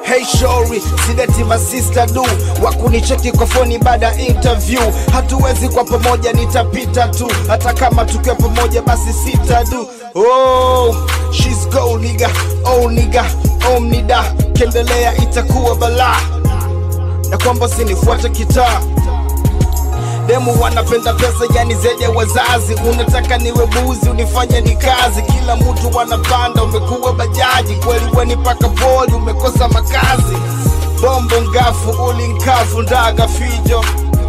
Hey shori, sideti masista du wakunicheki kwa foni baada ya interview. Hatuwezi kwa pamoja, nitapita tu, hata kama tukiwa pamoja basi sita du. Oh, she's go nigga, oh nigga, omnida, kendelea itakuwa balaa, na kwamba sinifuate kitaa demu wanapenda pesa yani zaidi ya wazazi unataka niwe buzi unifanye ni kazi kila mtu wanapanda umekuwa bajaji kweli weni paka poli umekosa makazi bombo ngafu ulinkafu ndaga fijo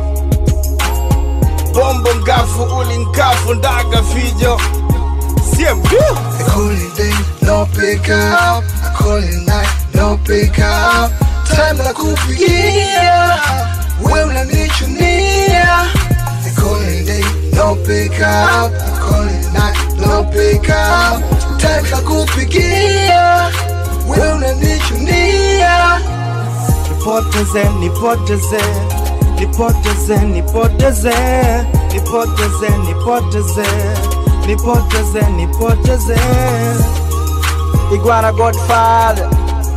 bombo ngafu ulinkafu ndaga fijo siembu I call it day, no pick up. I call it night, no pick up. Time la kupigia, we unanichunia. I call it day, no pick up. I call it night, no pick up. Time la kupigia, we unanichunia. nipoteze nipoteze nipoteze nipoteze nipoteze nipoteze nipoteze nipoteze Iguana Godfather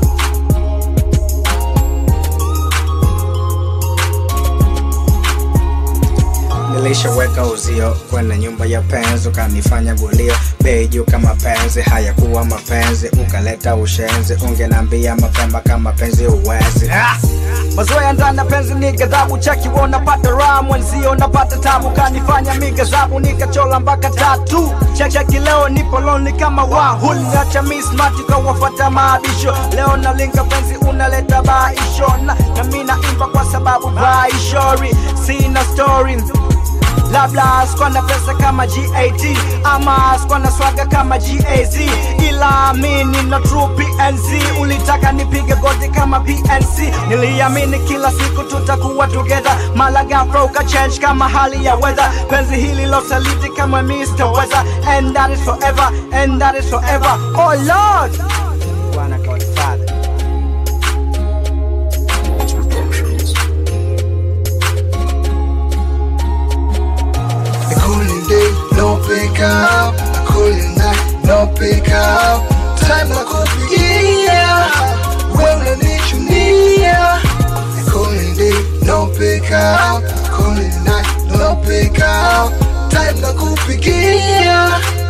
Nilishaweka uzio kwenye nyumba ya penzi, ukanifanya gulio bei juu kama penzi, hayakuwa mapenzi, ukaleta ushenzi, ungenambia mapema kama penzi uwezi ah! Mazoea ndani ya penzi ni ghadhabu, cheki wewe unapata raha, mwenzio unapata tabu, kanifanya mi ghadhabu, nikachola mpaka tatu. Cheki cheki, leo nipo lonely kama wahul, nacha mi smart ukawafuata maadisho. Leo nalinga penzi, unaleta baisho, na, na mi naimba kwa sababu baishori, sina story labda sikuwa na pesa kama GAT ama sikuwa na swaga kama GAZ, ila mi nina true PNZ. Ulitaka nipige goti kama PNC, niliamini kila siku tutakuwa together, mala ghafla ukachange kama hali ya weather. Penzi hili losaliti kama Mr. Weather, and that is forever, and that is forever. Oh Lord, Bwana Godfather. I call it day, no pick up. I call it night, no pick up. Time la kupigia, we unanichunia. I call it day, no pick up. I call it night, no pick up. Time la kupigia,